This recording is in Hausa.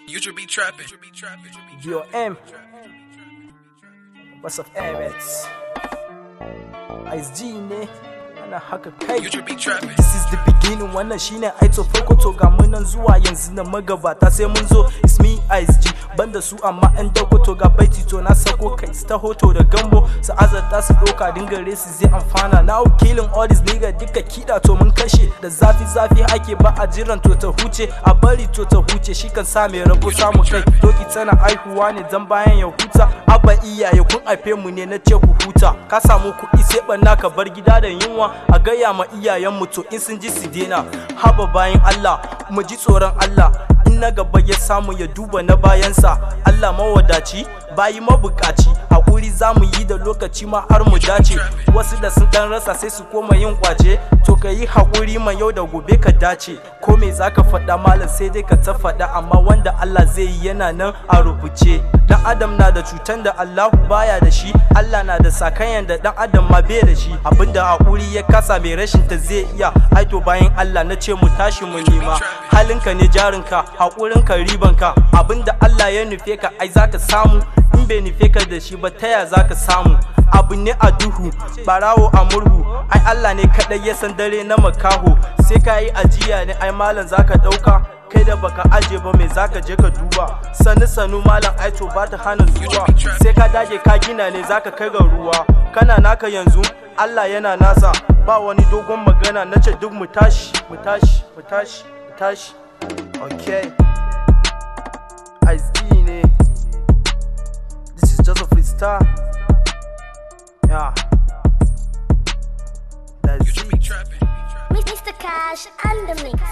You should be trapping. DOM. What's up, Emirates? Ice G ne, ana haka kai. You should be trapping. This is the beginning, wannan shine aito farko to ga munan zuwa yanzu na magabata sai mun zo. It's me Ice G, banda su amma an dauko to ga baiti to na sako kai ta hoto da gambo su azarta su doka dinga resi zai amfana. Now killing all these nigga duka kida to mun kashe da zafi zafi ake ba a jiran to ta huce a bari to ta huce shi kan sa mai rabo samu kai doki tana aihuwa ne dan bayan ya huta abba iyaye kun haife mu ne na ce ku huta ka samu kuɗi sai banna ka bar gida da yunwa a gaya ma iyayen mu to in sun ji su dena haba bayan Allah mu ji tsoron Allah in na gaba ya samu ya duba na bayansa Allah mawadaci bayi mabukaci haƙuri za mu yi da lokaci ma har mu dace wasu da sun dan rasa sai su koma yin kwace to ka yi haƙuri ma yau da gobe ka dace ko me za ka faɗa malam sai dai ka ta faɗa amma wanda Allah zai yi yana nan a rubuce dan adam na da cutan da Allahu baya da shi Allah na da sakayan da dan adam ma bai da shi abinda haƙuri ya kasa mai rashin ta zai iya aito bayan Allah na ce mu tashi mu nema halinka ne jarinka haƙurinka ribanka abinda Allah ya nufe ka ai zaka samu in bai nufe ka da shi ba taya zaka samu abu ne a duhu barawo a murhu ai Allah ne kadai ya san dare na makaho sai ka yi ajiya ne ai malam zaka dauka kai da baka aje ba mai zaka je ka duba sanu sanu malam aito ba ta hana zuwa sai ka dage ka gina ne zaka kai ga ruwa kana naka yanzu Allah yana nasa ba wani dogon magana na ce duk mu tashi mu tashi mu tashi mu tashi okay Ice D ne This is just a freestyle Yeah You That's should it be trapping. Mr. Cash and the mix.